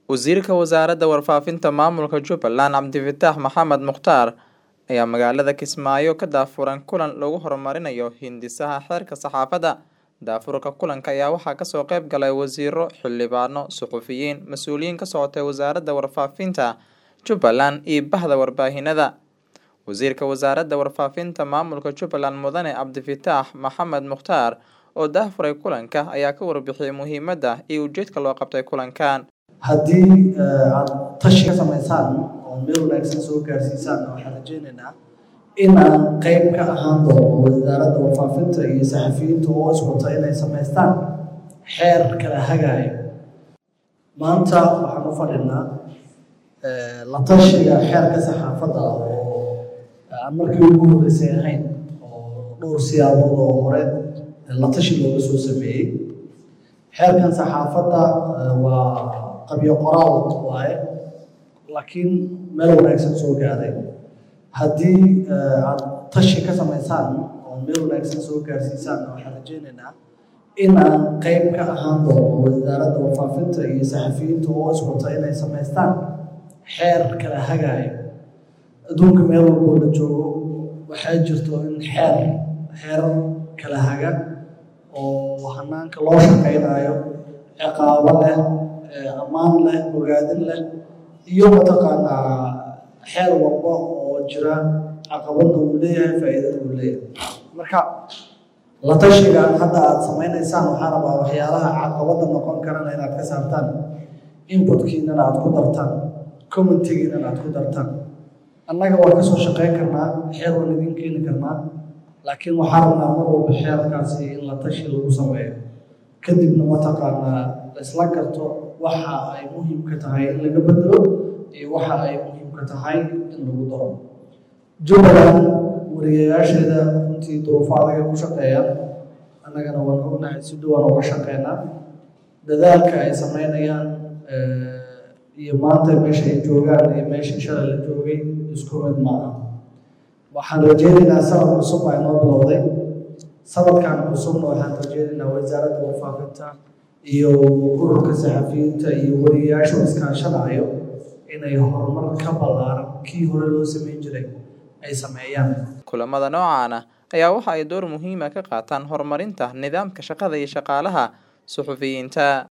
Wasiirka Wasaaradda Warfaafinta Maamulka Jubbaland Cabdifataax Maxamed Mukhtaar ayaa magaalada Kismaayo ka daafuran kulan lagu horumarinayo hindisaha xeerka saxaafadda. Daafurka kulanka ayaa waxaa kasoo qayb galay wasiiro, xildhibaano, suxufiyiin, mas'uuliyiin ka socotay Wasaaradda Warfaafinta Jubbaland iyo bahda warbaahinada. Wasiirka Wasaaradda Warfaafinta Maamulka Jubbaland Mudane Cabdifataax Maxamed Mukhtaar oo daafuray kulanka ayaa ka warbixiyay muhiimadda iyo ujeedka loo qabtay kulankan. haddii aad tashi ka samaysaan oo meel wanaagsan soo gaarsiisaan waxaan rajaynaynaa in aan qayb ka ahaan doono wasaaradda warfaafinta iyo saxafiyiinta oo iswata inay samaystaan xeer kala hagaayo maanta waxaan u fadhinaa la tashiga xeerka saxaafadda oo aan markii ugu horreysay ahayn oo dhowr siyaabood oo hore la tashi looga soo sameeyey xeerkan saxaafadda waa qabyo qoraal waaye laakiin meel wanaagsan soo gaaray haddii aad tashi ka samaysaan oo meel wanaagsan soo gaarsiisaan waxaan rajaynaynaa in aan qayb ka ahaan doono wasaaradda warfaafinta iyo saxafiyiinta oo iswata inay samaystaan xeer kala hagaayo adduunka meel walboo la joogo waxaa jirto in xeer xeerar kala haga oo hanaanka loo shaqaynayo ciqaabo leh ammaan leh bogaadin leh iyo mataqaanaa xeer walba oo jira caqabadna uu leeyahay faa'iidada uu leeyahay marka la tashigan hadda aad samaynaysaan waxaa rabaa waxyaalaha caqabadda noqon karana inaad ka saartaan inputkiinana aad ku dartaan commentigiinana aad ku dartaan annaga waan kasoo shaqayn karnaa xeer waan idin keeni karnaa laakiin waxaa rabnaa mar walba xeerkaasi in la tashi lagu sameeyo kadibna mataqaanaa laisla garto waxa ay muhiimka tahay in laga bedelo iyo waxa ay muhiimka tahay in lagu daro jubbaland wariyayaasheeda runtii duruufo adaga ku shaqeeyaan annagana waan ognahay si dhowaan uga shaqeynaa dadaalka ay sameynayaan iyo maanta meesha ay joogaan iyo meeshii shalay la joogay isku mid maaha waxaan rajeynaynaa sanad cusub baa inoo bilowday sanadkan cusubna waxaan rajeynaynaa wasaaradda warfaafinta iyo ururka saxafiyiinta iyo wariyayaashu iskaashanayo inay horumar ka ballaaran kii hore loo sameyn jiray ay sameeyaan kulamada noocan ah ayaa waxa ay door muhiima ka qaataan horumarinta nidaamka shaqada iyo shaqaalaha suxufiyiinta